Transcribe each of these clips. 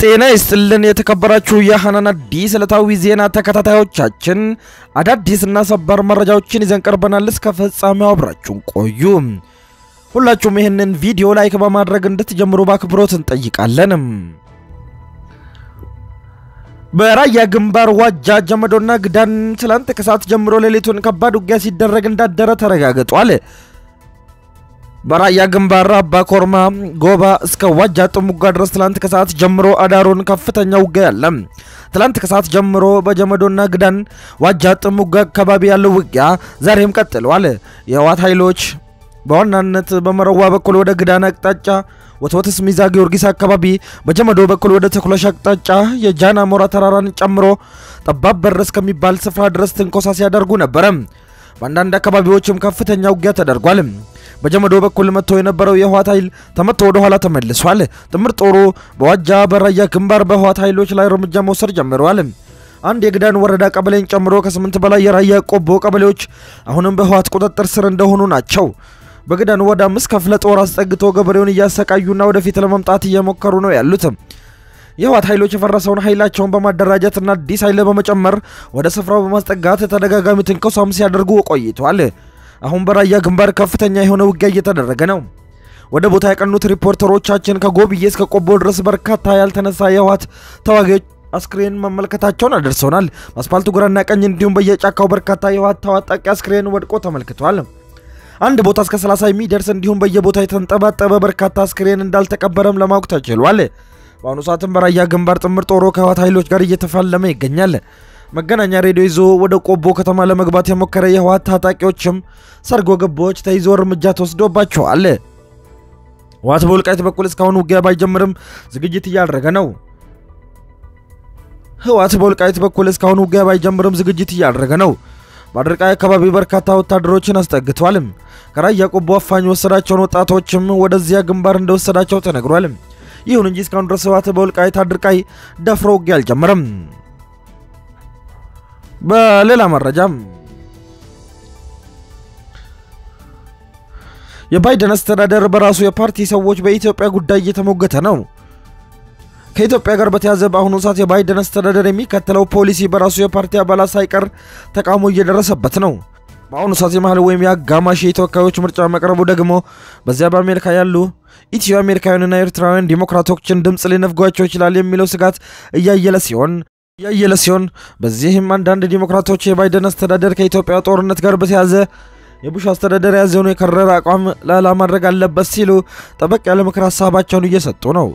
ጤና ይስጥልን የተከበራችሁ የሐናን አዲስ ዕለታዊ ዜና ተከታታዮቻችን አዳዲስና ሰበር መረጃዎችን ይዘን ቀርበናል። እስከ ፍጻሜው አብራችሁን ቆዩ። ሁላችሁም ይህንን ቪዲዮ ላይክ በማድረግ እንድትጀምሩ በአክብሮት እንጠይቃለን። በራያ ግንባር ዋጃ ጀመዶና ግዳን ትላንት ከሰዓት ጀምሮ ሌሊቱን ከባድ ውጊያ ሲደረግ እንዳደረ ተረጋግጧል። በራያ ግንባር አባ ኮርማ ጎባ እስከ ዋጃ ጥሙጋ ድረስ ትላንት ከሰዓት ጀምሮ አዳሩን ከፍተኛ ውጊያ ያለ። ትላንት ከሰዓት ጀምሮ በጀመዶና ግዳን ዋጃ ጥሙጋ አካባቢ ያለው ውጊያ ዛሬም ቀጥሏል። የህወሓት ኃይሎች በዋናነት በመረዋ በኩል ወደ ግዳን አቅጣጫ ወትወትስ ሚዛ ጊዮርጊስ አካባቢ በጀመዶ በኩል ወደ ተኩለሽ አቅጣጫ የጃን አሞራ ተራራን ጨምሮ ጠባብ በር እስከሚባል ስፍራ ድረስ ትንኮሳ ሲያደርጉ ነበረ። በአንዳንድ አካባቢዎችም ከፍተኛ ውጊያ ተደርጓል። በጀመዶ በኩል መጥቶ የነበረው የህወሓት ኃይል ተመቶ ወደ ኋላ ተመልሷል። ጥምር ጦሩ በዋጃ በራያ ግንባር በህወሓት ኃይሎች ላይ እርምጃ መውሰድ ጀምረዋል። አንድ የግዳን ወረዳ ቀበሌን ጨምሮ ከስምንት በላይ የራያ ቆቦ ቀበሌዎች አሁንም በህወሓት ቁጥጥር ስር እንደሆኑ ናቸው። በግዳን ወደ አምስት ክፍለ ጦር አስጠግቶ ገበሬውን እያሰቃዩና ወደፊት ለመምጣት እየሞከሩ ነው ያሉት። የህወሓት ኃይሎች የፈረሰውን ኃይላቸውን በማደራጀትና አዲስ ኃይል በመጨመር ወደ ስፍራው በማስጠጋት ተደጋጋሚ ትንኮሳም ሲያደርጉ ቆይተዋል። አሁን በራያ ግንባር ከፍተኛ የሆነ ውጊያ እየተደረገ ነው። ወደ ቦታ ያቀኑት ሪፖርተሮቻችን ከጎብዬ እስከ ቆቦ ድረስ በርካታ ያልተነሳ የህወሓት ተዋጊዎች አስክሬን መመልከታቸውን አደርሰውናል። በአስፓልቱ ግራና ቀኝ እንዲሁም በየጫካው በርካታ የህወሓት ታጣቂ አስክሬን ወድቆ ተመልክቷል። አንድ ቦታ እስከ 30 የሚደርስ እንዲሁም በየቦታ የተንጠባጠበ በርካታ አስክሬን እንዳልተቀበረም ለማወቅ ተችሏል። በአሁኑ ሰዓትም በራያ ግንባር ጥምር ጦሩ ከህወሓት ኃይሎች ጋር እየተፋለመ ይገኛል። መገናኛ ሬዲዮ ይዞ ወደ ቆቦ ከተማ ለመግባት የሞከረ የህወሓት ታጣቂዎችም ሰርጎ ገቦች ተይዞ እርምጃ ተወስዶባቸዋል። ህወሓት በወልቃይት በኩል እስካሁን ውጊያ ባይጀምርም ዝግጅት እያደረገ ነው። ህወሓት በወልቃይት በኩል እስካሁን ውጊያ ባይጀምርም ዝግጅት እያደረገ ነው። በአድርቃይ አካባቢ በርካታ ወታደሮችን አስጠግቷል። ከራያ ቆቦ አፋኝ ወሰዳቸውን ወጣቶችም ወደዚያ ግንባር እንደወሰዳቸው ተነግሯል። ይሁን እንጂ እስካሁን ድረስ ህወሓት በወልቃይት አድርቃይ ደፍሮ ውጊያ አልጀመረም። በሌላ መረጃም የባይደን አስተዳደር በራሱ የፓርቲ ሰዎች በኢትዮጵያ ጉዳይ እየተሞገተ ነው። ከኢትዮጵያ ጋር በተያዘ በአሁኑ ሰዓት የባይደን አስተዳደር የሚከተለው ፖሊሲ በራሱ የፓርቲ አባላት ሳይቀር ተቃውሞ እየደረሰበት ነው። በአሁኑ ሰዓት የመሀል ወይም የአጋማሽ የተወካዮች ምርጫ መቅረቡ ደግሞ በዚያ በአሜሪካ ያሉ ኢትዮ አሜሪካውያንና ኤርትራውያን ዲሞክራቶችን ድምፅ ሊነፍጓቸው ይችላል የሚለው ስጋት እያየለ ሲሆን እያየለ ሲሆን በዚህም አንዳንድ ዲሞክራቶች የባይደን አስተዳደር ከኢትዮጵያ ጦርነት ጋር በተያዘ የቡሽ አስተዳደር የያዘውን የከረረ አቋም ላላ ማድረግ አለበት ሲሉ ጠበቅ ያለ ምክር ሀሳባቸውን እየሰጡ ነው።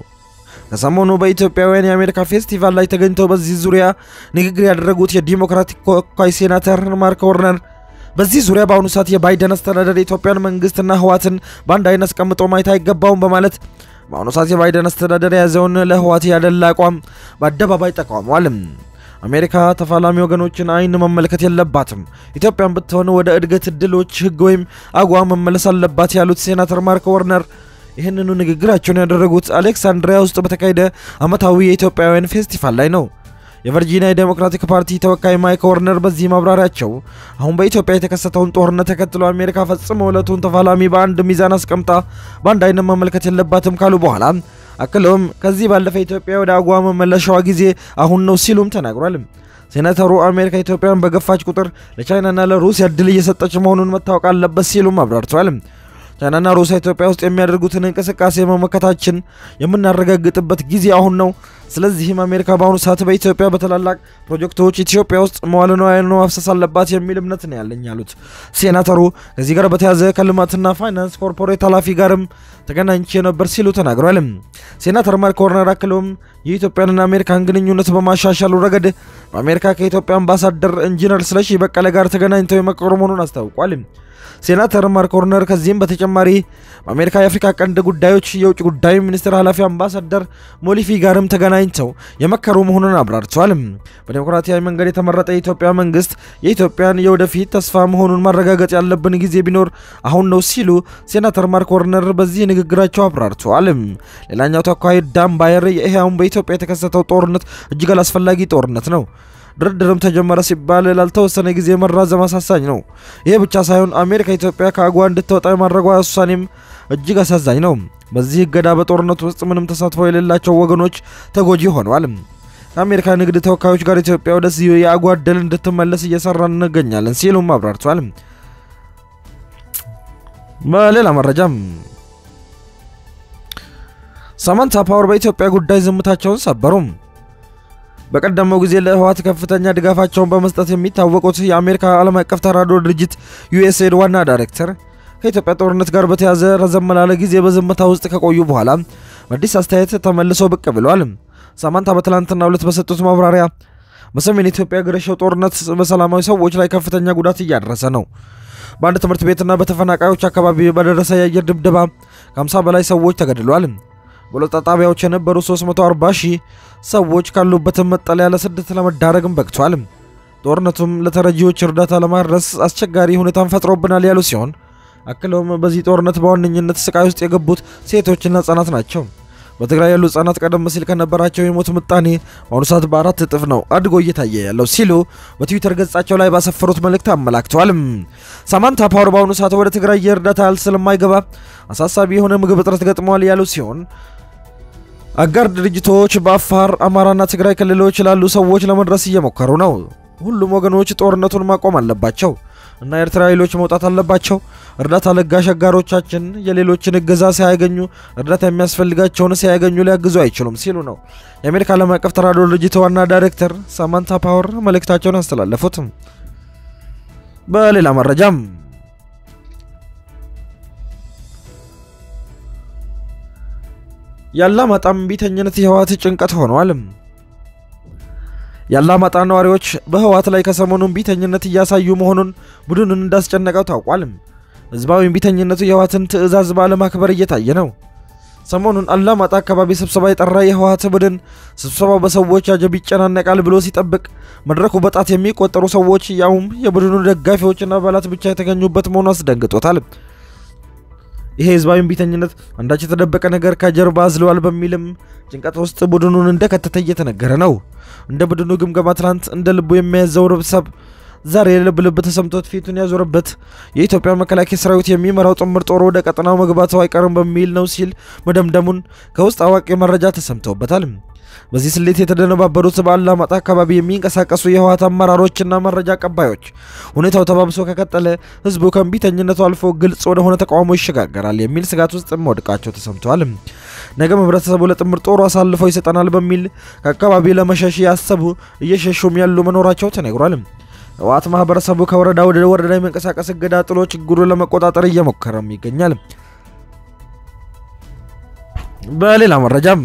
ከሰሞኑ በኢትዮጵያውያን የአሜሪካ ፌስቲቫል ላይ ተገኝተው በዚህ ዙሪያ ንግግር ያደረጉት የዲሞክራቲክ ተወካይ ሴናተር ማርክ ወርነር በዚህ ዙሪያ በአሁኑ ሰዓት የባይደን አስተዳደር የኢትዮጵያን መንግስትና ህወሓትን በአንድ አይነት አስቀምጦ ማየት አይገባውም በማለት በአሁኑ ሰዓት የባይደን አስተዳደር የያዘውን ለህወሓት ያደላ አቋም በአደባባይ ተቃውሟል። አሜሪካ ተፋላሚ ወገኖችን አይን መመልከት የለባትም፣ ኢትዮጵያን ብትሆን ወደ እድገት እድሎች ህግ ወይም አጓ መመለስ አለባት ያሉት ሴናተር ማርክ ወርነር ይህንኑ ንግግራቸውን ያደረጉት አሌክሳንድሪያ ውስጥ በተካሄደ ዓመታዊ የኢትዮጵያውያን ፌስቲቫል ላይ ነው። የቨርጂኒያ የዴሞክራቲክ ፓርቲ ተወካይ ማይክ ወርነር በዚህ ማብራሪያቸው አሁን በኢትዮጵያ የተከሰተውን ጦርነት ተከትሎ አሜሪካ ፈጽሞ ዕለቱን ተፋላሚ በአንድ ሚዛን አስቀምጣ በአንድ አይነት መመልከት የለባትም ካሉ በኋላ አክለውም ከዚህ ባለፈ ኢትዮጵያ ወደ አጓ መመለሻዋ ጊዜ አሁን ነው ሲሉም ተናግሯል። ሴናተሩ አሜሪካ ኢትዮጵያን በገፋች ቁጥር ለቻይናና ለሩሲያ እድል እየሰጠች መሆኑን መታወቅ አለበት ሲሉም አብራርተዋል። ቻይናና ሩሲያ ኢትዮጵያ ውስጥ የሚያደርጉትን እንቅስቃሴ መመከታችን የምናረጋግጥበት ጊዜ አሁን ነው። ስለዚህም አሜሪካ በአሁኑ ሰዓት በኢትዮጵያ በታላላቅ ፕሮጀክቶች ኢትዮጵያ ውስጥ መዋለ ንዋይ ማፍሰስ አለባት የሚል እምነት ነው ያለኝ ያሉት ሴናተሩ ከዚህ ጋር በተያያዘ ከልማትና ፋይናንስ ኮርፖሬት ኃላፊ ጋርም ተገናኝቼ ነበር ሲሉ ተናግሯል። ሴናተር ማርክ ወርነር አክለውም የኢትዮጵያንና አሜሪካን ግንኙነት በማሻሻሉ ረገድ በአሜሪካ ከኢትዮጵያ አምባሳደር ኢንጂነር ስለሺ በቀለ ጋር ተገናኝተው የመከሩ መሆኑን አስታውቋል። ሴናተር ማርክ ወርነር ከዚህም በተጨማሪ በአሜሪካ የአፍሪካ ቀንድ ጉዳዮች የውጭ ጉዳይ ሚኒስትር ኃላፊ አምባሳደር ሞሊፊ ጋርም ተገናኝተው የመከሩ መሆኑን አብራርተዋል። በዴሞክራሲያዊ መንገድ የተመረጠ የኢትዮጵያ መንግስት የኢትዮጵያን የወደፊት ተስፋ መሆኑን ማረጋገጥ ያለብን ጊዜ ቢኖር አሁን ነው ሲሉ ሴናተር ማርክ ወርነር በዚህ ንግግራቸው አብራርተዋል። ሌላኛው ተወካይ ዳን ባየር ይህ አሁን በኢትዮጵያ የተከሰተው ጦርነት እጅግ አላስፈላጊ ጦርነት ነው ድርድርም ተጀመረ ሲባል ላልተወሰነ ጊዜ መራዘም አሳሳኝ ነው። ይህ ብቻ ሳይሆን አሜሪካ ኢትዮጵያ ከአጎዋ እንድትወጣ የማድረጓ ውሳኔም እጅግ አሳዛኝ ነው። በዚህ እገዳ በጦርነቱ ውስጥ ምንም ተሳትፎ የሌላቸው ወገኖች ተጎጂ ሆነዋል። ከአሜሪካ ንግድ ተወካዮች ጋር ኢትዮጵያ ወደዚህ የአጎዋ ዕድል እንድትመለስ እየሰራን እንገኛለን ሲሉም አብራርቷል። በሌላ መረጃም ሳማንታ ፓወር በኢትዮጵያ ጉዳይ ዝምታቸውን ሰበሩም። በቀደመው ጊዜ ለህወሓት ከፍተኛ ድጋፋቸውን በመስጠት የሚታወቁት የአሜሪካ ዓለም አቀፍ ተራድኦ ድርጅት ዩኤስኤድ ዋና ዳይሬክተር ከኢትዮጵያ ጦርነት ጋር በተያዘ ረዘም ላለ ጊዜ በዝምታ ውስጥ ከቆዩ በኋላ በአዲስ አስተያየት ተመልሰው ብቅ ብለዋል። ሳማንታ በትላንትናው ዕለት በሰጡት ማብራሪያ በሰሜን ኢትዮጵያ የገረሸው ጦርነት በሰላማዊ ሰዎች ላይ ከፍተኛ ጉዳት እያደረሰ ነው። በአንድ ትምህርት ቤትና በተፈናቃዮች አካባቢ በደረሰ የአየር ድብደባ ከ50 በላይ ሰዎች ተገድለዋል። በሁለት ጣቢያዎች የነበሩ 340 ሺህ ሰዎች ካሉበትም መጠለያ ለስደት ለመዳረግም በቅቷል። ጦርነቱም ለተረጂዎች እርዳታ ለማድረስ አስቸጋሪ ሁኔታን ፈጥሮብናል ያሉ ሲሆን አክለውም በዚህ ጦርነት በዋነኝነት ስቃይ ውስጥ የገቡት ሴቶችና ህጻናት ናቸው። በትግራይ ያሉ ህጻናት ቀደም ሲል ከነበራቸው የሞት ምጣኔ በአሁኑ ሰዓት በአራት እጥፍ ነው አድጎ እየታየ ያለው ሲሉ በትዊተር ገጻቸው ላይ ባሰፈሩት መልእክት አመላክተዋል። ሳማንታ ፓወር በአሁኑ ሰዓት ወደ ትግራይ የእርዳታ እህል ስለማይገባ አሳሳቢ የሆነ ምግብ እጥረት ገጥመዋል ያሉ ሲሆን አጋር ድርጅቶች በአፋር አማራና ትግራይ ክልሎች ላሉ ሰዎች ለመድረስ እየሞከሩ ነው። ሁሉም ወገኖች ጦርነቱን ማቆም አለባቸው እና የኤርትራ ኃይሎች መውጣት አለባቸው። እርዳታ ለጋሽ አጋሮቻችን የሌሎችን እገዛ ሳያገኙ እርዳታ የሚያስፈልጋቸውን ሳያገኙ ሊያግዙ አይችሉም ሲሉ ነው የአሜሪካ ዓለም አቀፍ ተራድኦ ድርጅት ዋና ዳይሬክተር ሳማንታ ፓወር መልእክታቸውን ያስተላለፉት። በሌላ መረጃም የአላማጣም ቢተኝነት የህወሓት ጭንቀት ሆኗል። የአላማጣ ነዋሪዎች በህወሓት ላይ ከሰሞኑን ቢተኝነት እያሳዩ መሆኑን ቡድኑን እንዳስጨነቀው ታውቋል። ህዝባዊ ቢተኝነቱ የህወሓትን ትዕዛዝ ባለማክበር እየታየ ነው። ሰሞኑን አላማጣ አካባቢ ስብሰባ የጠራ የህወሓት ቡድን ስብሰባው በሰዎች አጀብ ይጨናነቃል ብሎ ሲጠብቅ መድረኩ በጣት የሚቆጠሩ ሰዎች ያውም የቡድኑ ደጋፊዎችና አባላት ብቻ የተገኙበት መሆኑ አስደንግጦታል። ይሄ ህዝባዊ ቢተኝነት አንዳች የተደበቀ ነገር ከጀርባ አዝለዋል በሚልም ጭንቀት ውስጥ ቡድኑን እንደከተተ እየተነገረ ነው። እንደ ቡድኑ ግምገማ ትናንት እንደ ልቡ የሚያዘው ርብሰብ ዛሬ ልብ ልብ ተሰምቶት ፊቱን ያዞረበት የኢትዮጵያ መከላከያ ሰራዊት የሚመራው ጥምር ጦር ወደ ቀጠናው መግባቱ አይቀርም በሚል ነው ሲል መደምደሙን ከውስጥ አዋቂ መረጃ ተሰምተውበታል። በዚህ ስሌት የተደነባበሩት በአላማጣ አካባቢ የሚንቀሳቀሱ የህወሓት አመራሮችና መረጃ አቀባዮች ሁኔታው ተባብሶ ከቀጠለ ህዝቡ ከእምቢተኝነቱ አልፎ ግልጽ ወደሆነ ተቃውሞ ይሸጋገራል የሚል ስጋት ውስጥ መውደቃቸው ተሰምተዋል። ነገም ህብረተሰቡ ለጥምር ጦሩ አሳልፈው ይሰጠናል በሚል ከአካባቢ ለመሸሽ ያሰቡ እየሸሹም ያሉ መኖራቸው ተነግሯል። ህወሓት ማህበረሰቡ ከወረዳ ወደ ወረዳ የመንቀሳቀስ እገዳ ጥሎ ችግሩን ለመቆጣጠር እየሞከረም ይገኛል። በሌላ መረጃም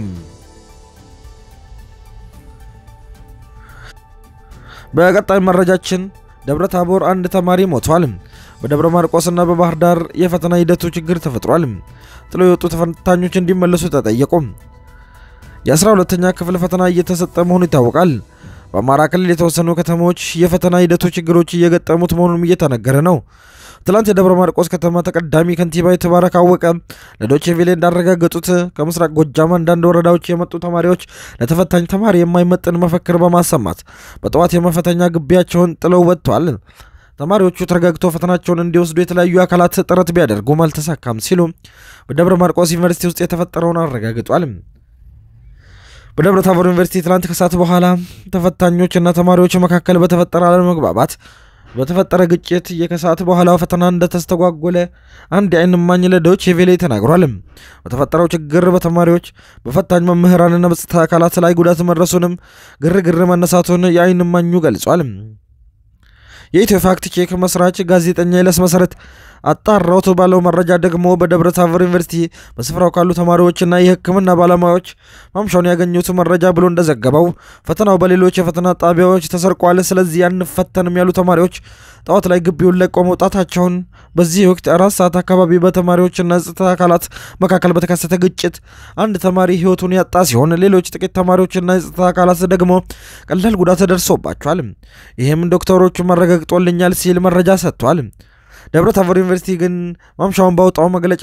በቀጣይ መረጃችን ደብረ ታቦር አንድ ተማሪ ሞቷል። በደብረ ማርቆስና በባህር ዳር የፈተና ሂደቱ ችግር ተፈጥሯል። ጥሎ የወጡ ተፈታኞች እንዲመለሱ ተጠየቁ። የ12ተኛ ክፍል ፈተና እየተሰጠ መሆኑ ይታወቃል። በአማራ ክልል የተወሰኑ ከተሞች የፈተና ሂደቱ ችግሮች እየገጠሙት መሆኑንም እየተነገረ ነው። ትላንት የደብረ ማርቆስ ከተማ ተቀዳሚ ከንቲባ የተባረክ አወቀ ለዶቼ ቬሌ እንዳረጋገጡት ከምስራቅ ጎጃም አንዳንድ ወረዳዎች የመጡ ተማሪዎች ለተፈታኝ ተማሪ የማይመጥን መፈክር በማሰማት በጠዋት የመፈተኛ ግቢያቸውን ጥለው ወጥተዋል። ተማሪዎቹ ተረጋግተው ፈተናቸውን እንዲወስዱ የተለያዩ አካላት ጥረት ቢያደርጉም አልተሳካም ሲሉ በደብረ ማርቆስ ዩኒቨርሲቲ ውስጥ የተፈጠረውን አረጋግጧል። በደብረ ታቦር ዩኒቨርሲቲ ትላንት ከሰዓት በኋላ ተፈታኞችና ተማሪዎች መካከል በተፈጠረ አለመግባባት በተፈጠረ ግጭት የከሰዓት በኋላ ፈተና እንደተስተጓጎለ አንድ የዓይን እማኝ ለዶይቼ ቬለ ተናግሯል። በተፈጠረው ችግር በተማሪዎች በፈታኝ መምህራንና በጸጥታ አካላት ላይ ጉዳት መድረሱንም ግርግር መነሳቱን የዓይን እማኙ ገልጿል። የኢትዮ ፋክት ቼክ መስራች ጋዜጠኛ ይለስ መሰረት አጣራውት ባለው መረጃ ደግሞ በደብረ ታቦር ዩኒቨርሲቲ በስፍራው ካሉ ተማሪዎችና የሕክምና ባለሙያዎች ማምሻውን ያገኙት መረጃ ብሎ እንደዘገበው ፈተናው በሌሎች የፈተና ጣቢያዎች ተሰርቋል፣ ስለዚህ አንፈተንም ያሉ ተማሪዎች ጠዋት ላይ ግቢውን ለቀው መውጣታቸውን፣ በዚህ ወቅት አራት ሰዓት አካባቢ በተማሪዎችና ጸጥታ አካላት መካከል በተከሰተ ግጭት አንድ ተማሪ ሕይወቱን ያጣ ሲሆን ሌሎች ጥቂት ተማሪዎችና የጸጥታ አካላት ደግሞ ቀላል ጉዳት ደርሶባቸዋል። ይህም ዶክተሮቹ መረጋግጦልኛል ሲል መረጃ ሰጥቷል። ደብረ ታቦር ዩኒቨርሲቲ ግን ማምሻውን ባወጣው መግለጫ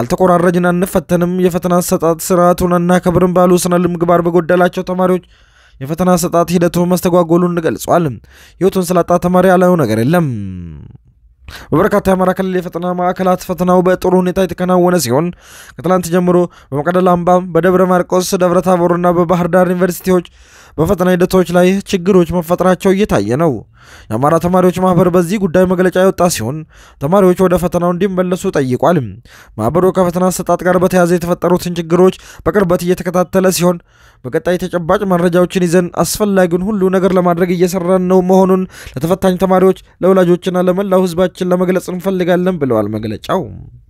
ካልተቆራረጅን አንፈተንም፣ የፈተና አሰጣጥ ስርዓቱን አናከብርም ባሉ ስነ ምግባር በጎደላቸው ተማሪዎች የፈተና አሰጣጥ ሂደቱ መስተጓጎሉን ገልጿል። ህይወቱን ስላጣ ተማሪ ያለው ነገር የለም። በበርካታ የአማራ ክልል የፈተና ማዕከላት ፈተናው በጥሩ ሁኔታ የተከናወነ ሲሆን ከትላንት ጀምሮ በመቀደላ አምባ፣ በደብረ ማርቆስ፣ ደብረ ታቦርና በባህር ዳር ዩኒቨርሲቲዎች በፈተና ሂደቶች ላይ ችግሮች መፈጠራቸው እየታየ ነው። የአማራ ተማሪዎች ማህበር በዚህ ጉዳይ መግለጫ የወጣ ሲሆን ተማሪዎች ወደ ፈተናው እንዲመለሱ ጠይቋል። ማህበሩ ከፈተና አሰጣጥ ጋር በተያያዘ የተፈጠሩትን ችግሮች በቅርበት እየተከታተለ ሲሆን በቀጣይ ተጨባጭ መረጃዎችን ይዘን አስፈላጊውን ሁሉ ነገር ለማድረግ እየሰራን ነው መሆኑን ለተፈታኝ ተማሪዎች ለወላጆችና ለመላው ህዝባችን ለመግለጽ እንፈልጋለን ብለዋል መግለጫው።